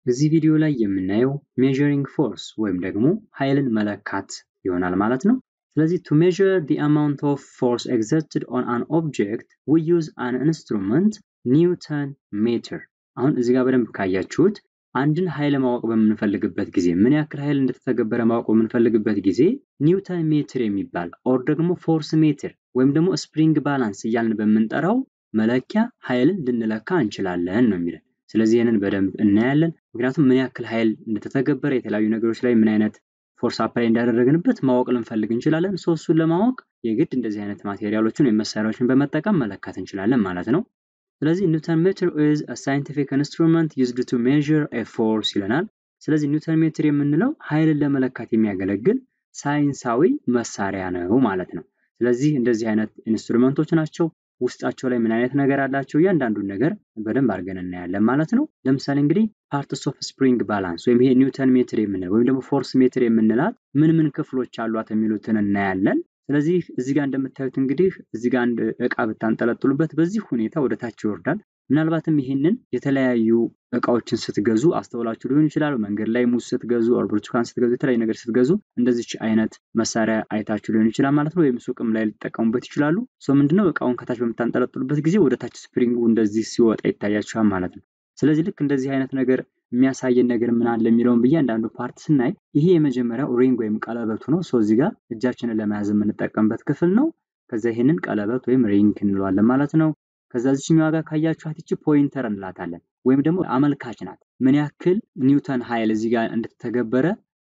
እዚህ ቪዲዮ ላይ የምናየው ሜዠሪንግ ፎርስ ወይም ደግሞ ኃይልን መለካት ይሆናል ማለት ነው። ስለዚህ ቱ ሜዠር ዲ አማውንት ኦፍ ፎርስ ኤግዘርትድ ኦን አን ኦብጀክት ዊ ዩዝ አን ኢንስትሩመንት ኒውተን ሜትር። አሁን እዚህ ጋር በደንብ ካያችሁት አንድን ኃይል ማወቅ በምንፈልግበት ጊዜ ምን ያክል ኃይል እንደተተገበረ ማወቅ በምንፈልግበት ጊዜ ኒውተን ሜትር የሚባል ኦር ደግሞ ፎርስ ሜትር ወይም ደግሞ ስፕሪንግ ባላንስ እያልን በምንጠራው መለኪያ ኃይልን ልንለካ እንችላለን ነው የሚለን። ስለዚህ ይህንን በደንብ እናያለን። ምክንያቱም ምን ያክል ኃይል እንደተተገበረ የተለያዩ ነገሮች ላይ ምን አይነት ፎርስ አፕላይ እንዳደረግንበት ማወቅ ልንፈልግ እንችላለን። ሶ እሱን ለማወቅ የግድ እንደዚህ አይነት ማቴሪያሎችን ወይም መሳሪያዎችን በመጠቀም መለካት እንችላለን ማለት ነው። ስለዚህ ኒውተን ሜትር ኢዝ አ ሳይንቲፊክ ኢንስትሩመንት ዩዝድ ቱ ሜዥር ኤ ፎርስ ይለናል። ስለዚህ ኒውተን ሜትር የምንለው ኃይልን ለመለካት የሚያገለግል ሳይንሳዊ መሳሪያ ነው ማለት ነው። ስለዚህ እንደዚህ አይነት ኢንስትሩመንቶች ናቸው። ውስጣቸው ላይ ምን አይነት ነገር አላቸው? እያንዳንዱን ነገር በደንብ አድርገን እናያለን ማለት ነው። ለምሳሌ እንግዲህ ፓርትስ ኦፍ ስፕሪንግ ባላንስ ወይም ይሄ ኒውተን ሜትር የምንለው ወይም ደግሞ ፎርስ ሜትር የምንላት ምን ምን ክፍሎች አሏት የሚሉትን እናያለን። ስለዚህ እዚህ ጋር እንደምታዩት እንግዲህ እዚህ ጋር አንድ እቃ ብታንጠለጥሉበት በዚህ ሁኔታ ወደ ታች ይወርዳል። ምናልባትም ይሄንን የተለያዩ እቃዎችን ስትገዙ አስተውላችሁ ሊሆን ይችላል። መንገድ ላይ ሙዝ ስትገዙ ኦር ብርቱካን ስትገዙ የተለያዩ ነገር ስትገዙ እንደዚች አይነት መሳሪያ አይታችሁ ሊሆን ይችላል ማለት ነው። ወይም ሱቅም ላይ ሊጠቀሙበት ይችላሉ። ሶ ምንድነው እቃውን ከታች በምታንጠለጥሉበት ጊዜ ወደ ታች ስፕሪንጉ እንደዚህ ሲወጣ ይታያችኋል ማለት ነው። ስለዚህ ልክ እንደዚህ አይነት ነገር የሚያሳየን ነገር ምን አለ የሚለውን በእያንዳንዱ ፓርት ስናይ ይሄ የመጀመሪያው ሪንግ ወይም ቀለበቱ ነው። ሶ እዚህ ጋር እጃችንን ለመያዝ የምንጠቀምበት ክፍል ነው። ከዛ ይሄንን ቀለበት ወይም ሪንግ እንለዋለን ማለት ነው። ከዛ ዚችኛዋ ጋር ካያችኋት ይቺ ፖይንተር እንላታለን ወይም ደግሞ አመልካች ናት። ምን ያክል ኒውተን ኃይል እዚህ ጋር እንደተተገበረ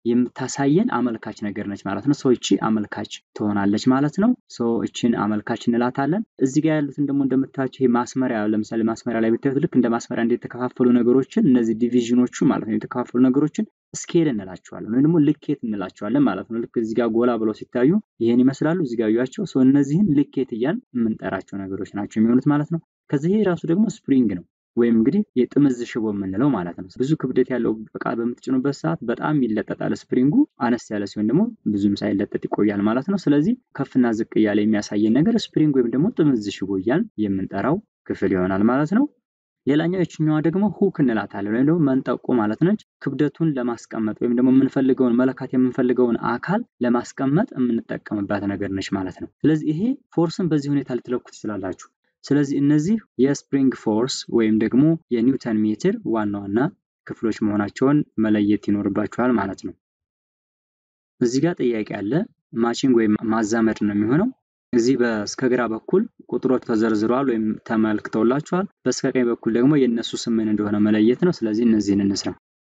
የምታሳየን አመልካች ነገር ነች ማለት ነው። ሰው እቺ አመልካች ትሆናለች ማለት ነው። ሰው እቺን አመልካች እንላታለን። እዚህ ጋር ያሉትን ደግሞ እንደምታዩቸው ይሄ ማስመሪያ፣ ለምሳሌ ማስመሪያ ላይ ብታዩት ልክ እንደ ማስመሪያ እንደ የተከፋፈሉ ነገሮችን እነዚህ ዲቪዥኖቹ ማለት ነው የተከፋፈሉ ነገሮችን ስኬል እንላቸዋለን ወይም ደግሞ ልኬት እንላቸዋለን ማለት ነው። ልክ እዚህ ጋር ጎላ ብለው ሲታዩ ይሄን ይመስላሉ። እዚህ ጋር ያዩዋቸው ሰው እነዚህን ልኬት እያልን የምንጠራቸው ነገሮች ናቸው የሚሆኑት ማለት ነው። ከዚህ ይሄ ራሱ ደግሞ ስፕሪንግ ነው ወይም እንግዲህ የጥምዝ ሽቦ የምንለው ማለት ነው። ብዙ ክብደት ያለው እቃ በምትጭኑበት ሰዓት በጣም ይለጠጣል ስፕሪንጉ፣ አነስ ያለ ሲሆን ደግሞ ብዙም ሳይለጠጥ ይቆያል ማለት ነው። ስለዚህ ከፍና ዝቅ እያለ የሚያሳየን ነገር ስፕሪንግ ወይም ደግሞ ጥምዝ ሽቦ እያልን የምንጠራው ክፍል ይሆናል ማለት ነው። ሌላኛው የችኛዋ ደግሞ ሁክ እንላታለን ወይም ደግሞ መንጠቆ ማለት ነች። ክብደቱን ለማስቀመጥ ወይም ደግሞ የምንፈልገውን መለካት የምንፈልገውን አካል ለማስቀመጥ የምንጠቀምባት ነገር ነች ማለት ነው። ስለዚህ ይሄ ፎርስን በዚህ ሁኔታ ልትለኩ ትችላላችሁ። ስለዚህ እነዚህ የስፕሪንግ ፎርስ ወይም ደግሞ የኒውተን ሜትር ዋና ዋና ክፍሎች መሆናቸውን መለየት ይኖርባችኋል ማለት ነው። እዚህ ጋር ጥያቄ አለ። ማቺንግ ወይም ማዛመድ ነው የሚሆነው። እዚህ በስከ ግራ በኩል ቁጥሮች ተዘርዝረዋል ወይም ተመልክተውላችኋል። በስከ ቀኝ በኩል ደግሞ የእነሱ ስም ምን እንደሆነ መለየት ነው። ስለዚህ እነዚህን እንስራ።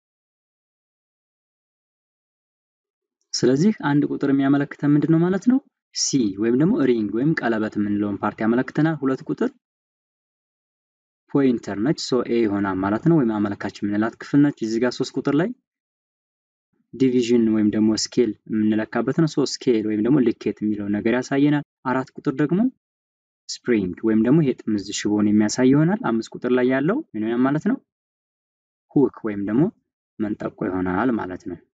ስለዚህ አንድ ቁጥር የሚያመለክተን ምንድን ነው ማለት ነው? ሲ ወይም ደግሞ ሪንግ ወይም ቀለበት የምንለውን ፓርቲ ያመለክተናል። ሁለት ቁጥር ፖይንተር ነች፣ ሶ ኤ ይሆናል ማለት ነው። ወይም አመልካች የምንላት ክፍል ነች። እዚህ ጋር ሶስት ቁጥር ላይ ዲቪዥን ወይም ደግሞ ስኬል የምንለካበት ነው። ሶ ስኬል ወይም ደግሞ ልኬት የሚለውን ነገር ያሳየናል። አራት ቁጥር ደግሞ ስፕሪንግ ወይም ደግሞ ይሄ ጥምዝ ሽቦን የሚያሳይ ይሆናል። አምስት ቁጥር ላይ ያለው ምን ማለት ነው? ሁክ ወይም ደግሞ መንጠቆ ይሆናል ማለት ነው።